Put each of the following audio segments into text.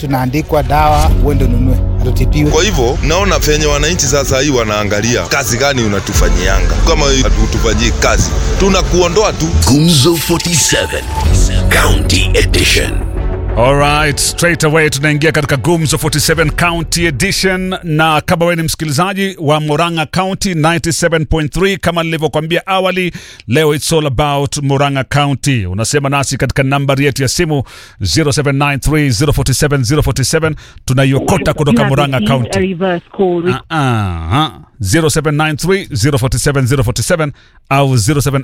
tunaandikwa dawa, uende ununue, hatutibiwe. Kwa hivyo naona venye wananchi sasa hii wanaangalia kazi gani unatufanyianga. Kama hatutufanyii kazi, tunakuondoa tu. Gumzo 47 County Edition. Alright, straight away tunaingia katika Gumzo 47 County Edition, na kama wewe ni msikilizaji wa Murang'a County 97.3, kama nilivyokuambia awali, leo it's all about Murang'a County. Unasema nasi katika nambari yetu ya simu 0793047047 tunaiokota kutoka Murang'a County. Ah, ah, 0793047047 au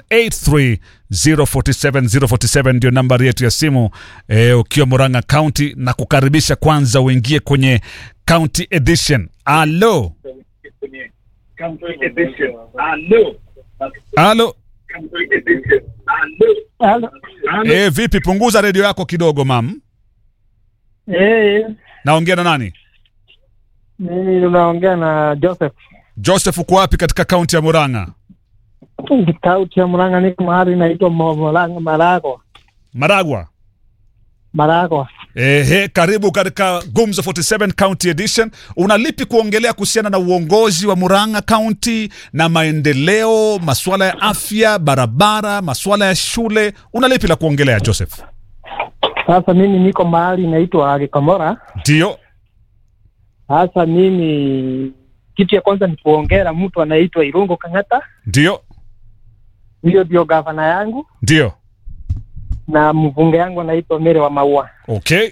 0783047047 ndio nambari yetu ya simu e, ukiwa Murang'a County na kukaribisha kwanza uingie kwenye County Edition. Alo, alo, Halo. e, vipi? Punguza redio yako kidogo mam. Eh, Naongea na nani? mimi unaongea na Joseph. Joseph, uko wapi katika kaunti ya Murang'a? Kauti ya Murang'a niko mahali inaitwa Mo- Murang'a Maragwa. Maragwa. Maragwa. Ehe, karibu katika Gumzo 47 County Edition. Una lipi kuongelea kuhusiana na uongozi wa Murang'a County na maendeleo, masuala ya afya, barabara, masuala ya shule? Una lipi la kuongelea Joseph? Sasa mimi niko mahali inaitwa Gikomora. Ndio. Sasa mimi kitu ya kwanza ni kuongera mtu anaitwa Irungo Kang'ata. Ndio. Hiyo ndio gavana yangu Ndio. na mbunge yangu anaitwa Mere wa Maua. Okay.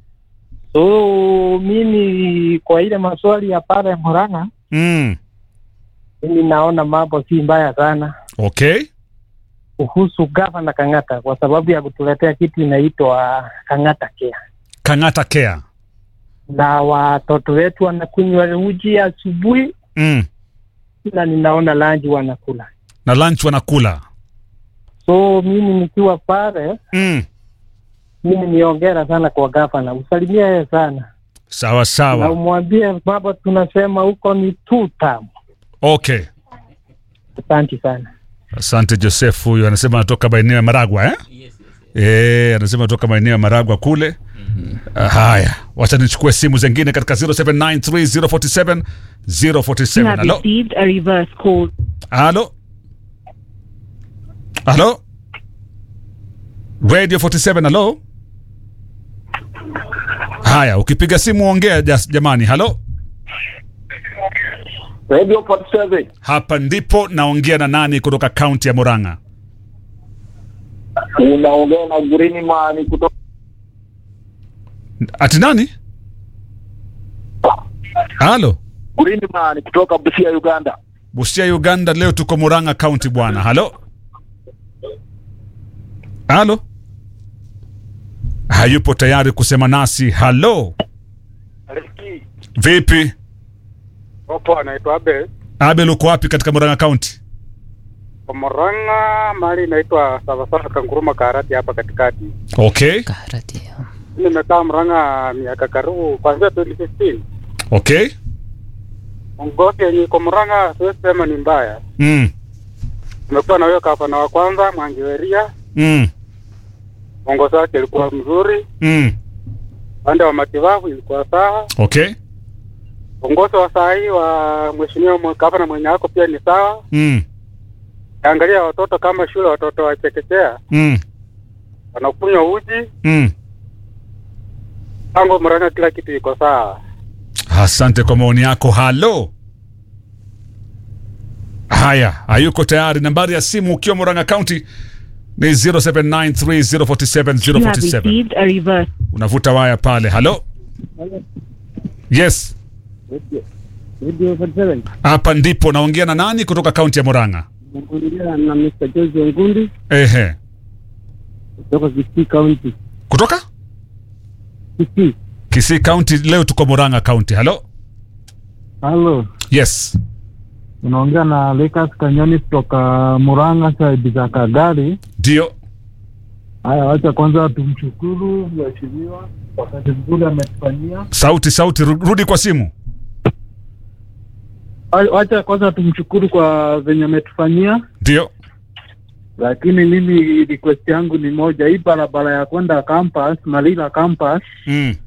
So mimi kwa ile maswali ya pale ya Murang'a, Mm. mimi naona mambo si mbaya sana Okay. kuhusu gavana Kang'ata kwa sababu ya kutuletea kitu inaitwa Kang'ata Care. Kang'ata Care. na watoto wetu wanakunywa uji asubuhi Mm. na ninaona lanji wanakula. Na lunch wanakula. So mimi nikiwa pale, Mm. mimi niongera sana kwa gavana, usalimia yeye sana Sawa na sawa. umwambie baba, tunasema huko ni two term. Okay. Asante sana. Asante Joseph, huyu anasema anatoka maeneo ya Maragwa eh? Eh, anasema anatoka maeneo ya Maragwa kule. Ah, Haya, wacha nichukue simu zingine katika 0793047047 047. Halo. received a reverse call. Halo. Halo. Radio 47 halo. Haya, ukipiga simu ongea jas- jamani. Halo. Radio 47 Hapa ndipo naongea na nani kutoka kaunti ya Murang'a? unaongea na Green Man kutoka Ati nani? Halo. Green Man kutoka Busia, Uganda. Busia, Uganda. Leo tuko Murang'a County bwana. Halo, halo, hayupo tayari kusema nasi. Halo, vipi? Opo anaitwa Abel Abel, uko wapi katika Murang'a County? kwa Murang'a, mahali inaitwa Savasava Kanguruma Karati hapa katikati. Okay, Nimekaa Murang'a miaka karibu kuanzia 2015. okay. Ngozi yenye iko Murang'a siwezi sema ni mbaya. Mm, Tumekuwa na huyo gavana wa kwanza Mwangiweria, mm, uongozi wake ilikuwa mzuri, mm. upande wa matibabu ilikuwa sawa, Okay. uongozi wa saa hii wa mheshimiwa mwe- gavana mwenye ako pia ni sawa. Mm, Angalia watoto kama shule, watoto wa chekechea mm, wanakunywa uji mm. tangu Murang'a, kila kitu iko sawa. Asante kwa maoni yako. Halo. Haya, hayuko tayari. Nambari ya simu ukiwa Murang'a County ni 0793047047 You have received a reverse. unavuta waya pale. Halo, yes, Radio 47 hapa ndipo naongea na nani kutoka kaunti ya Murang'a? naongea na Mr. Jose Ngundi Ehe, kutoka Kisii County. kutoka Kisii. Kisii County. Leo tuko Murang'a County. Halo, Halo, yes, unaongea na Lucas Kanyoni kutoka Murang'a side za Kagari. ndio. Haya, wacha kwanza tumshukuru mheshimiwa kwa kazi nzuri ametufanyia. Sauti, sauti, ru- rudi kwa simu. Wa- Wacha kwanza tumshukuru kwa venye ametufanyia, Ndio. lakini mimi request yangu ni moja, hii barabara ya kwenda campus Malila campus Mm.